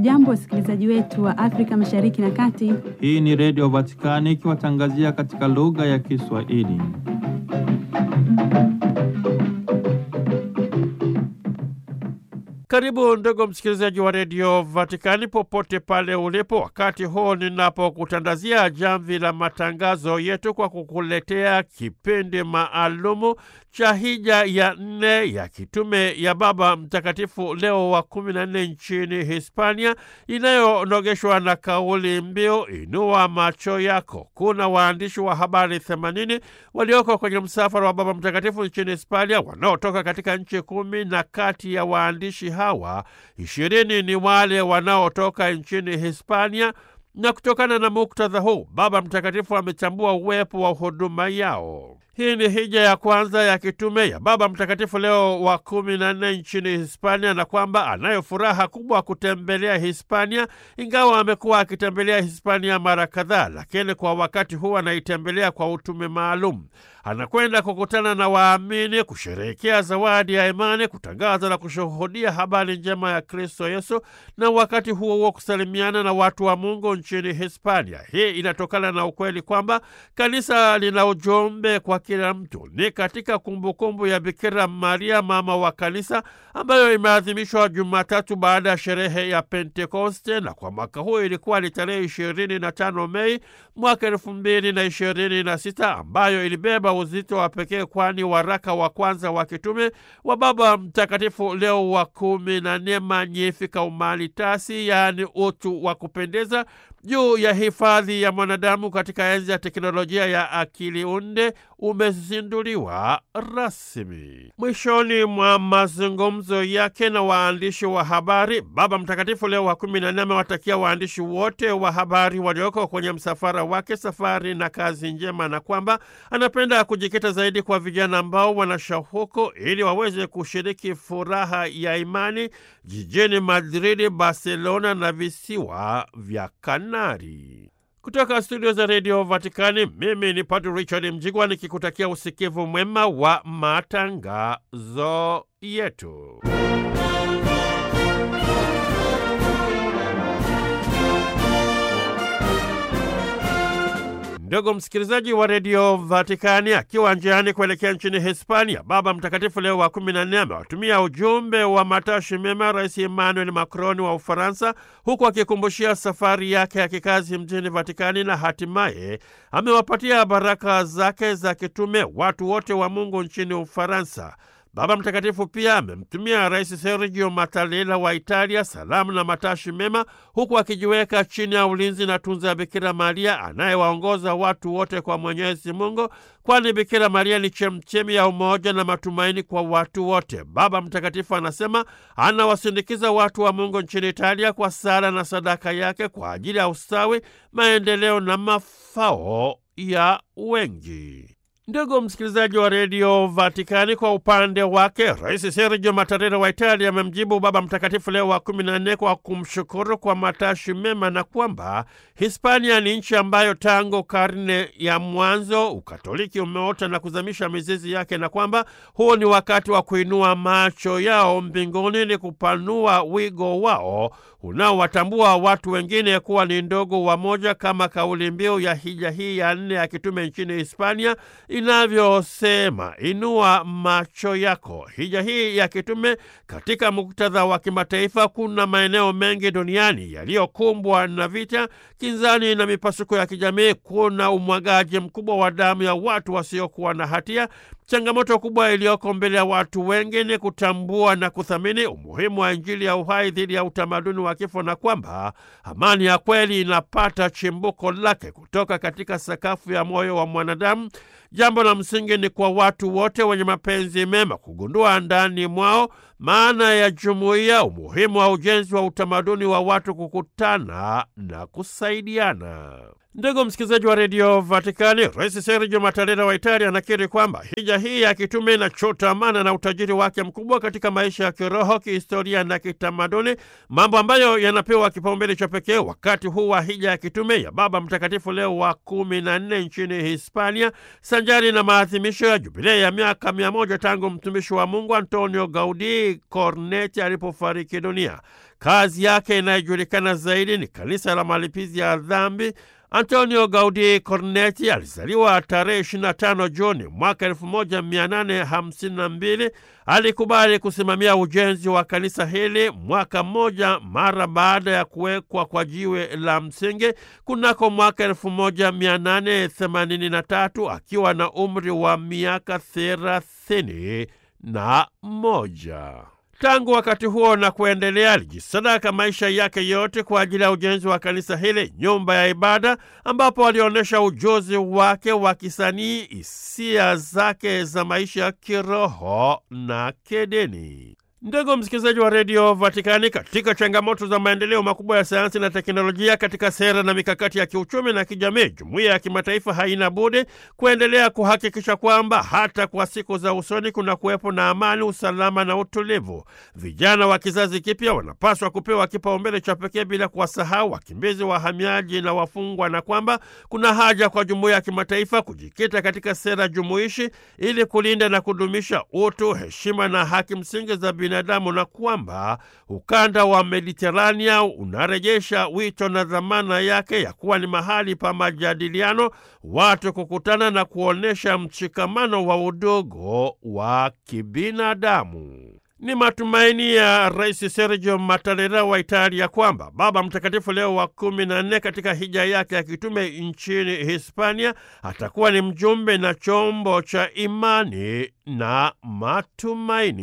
Hamjambo, wasikilizaji wetu wa Afrika Mashariki na Kati. Hii ni Redio Vatikani ikiwatangazia katika lugha ya Kiswahili. Karibu ndugu msikilizaji wa redio Vatikani popote pale ulipo, wakati huu ninapokutandazia jamvi la matangazo yetu kwa kukuletea kipindi maalumu cha hija ya nne ya kitume ya Baba Mtakatifu Leo wa kumi na nne nchini Hispania, inayonogeshwa na kauli mbiu inua macho yako. Kuna waandishi wa habari themanini walioko kwenye msafara wa Baba Mtakatifu nchini Hispania wanaotoka katika nchi kumi na kati ya waandishi hawa ishirini ni wale wanaotoka nchini Hispania, na kutokana na muktadha huu Baba Mtakatifu ametambua uwepo wa huduma yao. Hii ni hija ya kwanza ya kitume ya Baba Mtakatifu Leo wa kumi na nne nchini Hispania, na kwamba anayo furaha kubwa kutembelea Hispania, ingawa amekuwa akitembelea Hispania mara kadhaa, lakini kwa wakati huu anaitembelea kwa utume maalum. Anakwenda kukutana na waamini, kusherehekea zawadi ya imani, kutangaza na kushuhudia habari njema ya Kristo Yesu, na wakati huo huo kusalimiana na watu wa Mungu nchini Hispania. Hii inatokana na ukweli kwamba kanisa lina ujumbe kwa kila mtu. Ni katika kumbukumbu ya Bikira Maria mama wa kanisa ambayo imeadhimishwa Jumatatu baada ya sherehe ya Pentekoste, na kwa mwaka huu ilikuwa ni tarehe ishirini na tano Mei mwaka elfu mbili na ishirini na sita ambayo ilibeba uzito wa pekee, kwani waraka wa kwanza wa kitume wa Baba Mtakatifu Leo wa kumi na nne Magnificat Humanitas, yaani utu wa kupendeza juu ya hifadhi ya mwanadamu katika enzi ya teknolojia ya akili unde umezinduliwa rasmi. Mwishoni mwa mazungumzo yake na waandishi wa habari, Baba Mtakatifu Leo wa kumi na nne amewatakia waandishi wote wa habari walioko kwenye msafara wake safari na kazi njema, na kwamba anapenda kujikita zaidi kwa vijana ambao wana shauku ili waweze kushiriki furaha ya imani jijini Madridi, Barcelona na visiwa vya Kanari. Kutoka studio za redio Vatikani, mimi ni Padre Richard Mjigwa nikikutakia usikivu mwema wa matangazo yetu. Ndugu msikilizaji wa redio Vatikani, akiwa njiani kuelekea nchini Hispania, Baba Mtakatifu Leo wa kumi na nne amewatumia ujumbe wa matashi mema Rais Emmanuel Macron wa Ufaransa, huku akikumbushia safari yake ya kikazi mjini Vatikani, na hatimaye amewapatia baraka zake za kitume watu wote wa Mungu nchini Ufaransa. Baba Mtakatifu pia amemtumia Rais Sergio Mattarella wa Italia salamu na matashi mema, huku akijiweka chini ya ulinzi na tunza ya Bikira Maria anayewaongoza watu wote kwa Mwenyezi Mungu, kwani Bikira Maria ni chemchemi ya umoja na matumaini kwa watu wote. Baba Mtakatifu anasema anawasindikiza watu wa Mungu nchini Italia kwa sala na sadaka yake kwa ajili ya ustawi, maendeleo na mafao ya wengi. Ndugu msikilizaji wa redio Vatikani, kwa upande wake Rais Sergio Mattarella wa Italia amemjibu Baba Mtakatifu Leo wa kumi na nne kwa kumshukuru kwa matashi mema na kwamba Hispania ni nchi ambayo tangu karne ya mwanzo Ukatoliki umeota na kuzamisha mizizi yake, na kwamba huu ni wakati wa kuinua macho yao mbinguni, ni kupanua wigo wao unaowatambua watu wengine kuwa ni ndogo wamoja, kama kauli mbiu ya hija hii ya nne ya kitume nchini Hispania inavyosema inua macho yako. Hija hii ya kitume katika muktadha wa kimataifa, kuna maeneo mengi duniani yaliyokumbwa na vita, kinzani na mipasuko ya kijamii. Kuna umwagaji mkubwa wa damu ya watu wasiokuwa na hatia. Changamoto kubwa iliyoko mbele ya watu wengi ni kutambua na kuthamini umuhimu wa Injili ya uhai dhidi ya utamaduni wa kifo, na kwamba amani ya kweli inapata chimbuko lake kutoka katika sakafu ya moyo wa mwanadamu. Jambo la msingi ni kwa watu wote wenye mapenzi mema kugundua ndani mwao maana ya jumuiya, umuhimu wa ujenzi wa utamaduni wa watu kukutana na kusaidiana. Ndugu msikilizaji wa redio Vatikani, Rais Sergio Mattarella wa Italia anakiri kwamba hija hii ya kitume inachotamana na utajiri wake mkubwa katika maisha ya kiroho, kihistoria na kitamaduni, mambo ambayo yanapewa kipaumbele cha pekee wakati huu wa hija ya kitume ya Baba Mtakatifu Leo wa kumi na nne nchini Hispania, sanjari na maadhimisho ya jubilei ya miaka mia moja tangu mtumishi wa Mungu Antonio Gaudí Gaudii Cornetti alipofariki dunia. Kazi yake inayojulikana zaidi ni kanisa la malipizi ya dhambi. Antonio Gaudii Cornetti alizaliwa tarehe 25 Juni mwaka 1852. Alikubali kusimamia ujenzi wa kanisa hili mwaka mmoja mara baada ya kuwekwa kwa jiwe la msingi kunako mwaka 1883 akiwa na umri wa miaka thelathini na moja. Tangu wakati huo na kuendelea alijisadaka maisha yake yote kwa ajili ya ujenzi wa kanisa hili, nyumba ya ibada, ambapo alionyesha ujuzi wake wa kisanii, hisia zake za maisha ya kiroho na kidini. Ndugu msikilizaji wa redio Vatikani, katika changamoto za maendeleo makubwa ya sayansi na teknolojia, katika sera na mikakati ya kiuchumi na kijamii, jumuiya ya kimataifa haina budi kuendelea kuhakikisha kwamba hata kwa siku za usoni kuna kuwepo na amani, usalama na utulivu. Vijana wa kizazi kipya wanapaswa kupewa kipaumbele cha pekee bila kuwasahau wakimbizi, wahamiaji na wafungwa, na kwamba kuna haja kwa jumuiya ya kimataifa kujikita katika sera jumuishi ili kulinda na kudumisha utu, heshima na haki msingi za binadamu na kwamba ukanda wa Mediterania unarejesha wito na dhamana yake ya kuwa ni mahali pa majadiliano, watu kukutana na kuonyesha mshikamano wa udogo wa kibinadamu. Ni matumaini ya Rais Sergio Mattarella wa Italia kwamba Baba Mtakatifu Leo wa kumi na nne katika hija yake ya kitume nchini Hispania atakuwa ni mjumbe na chombo cha imani na matumaini.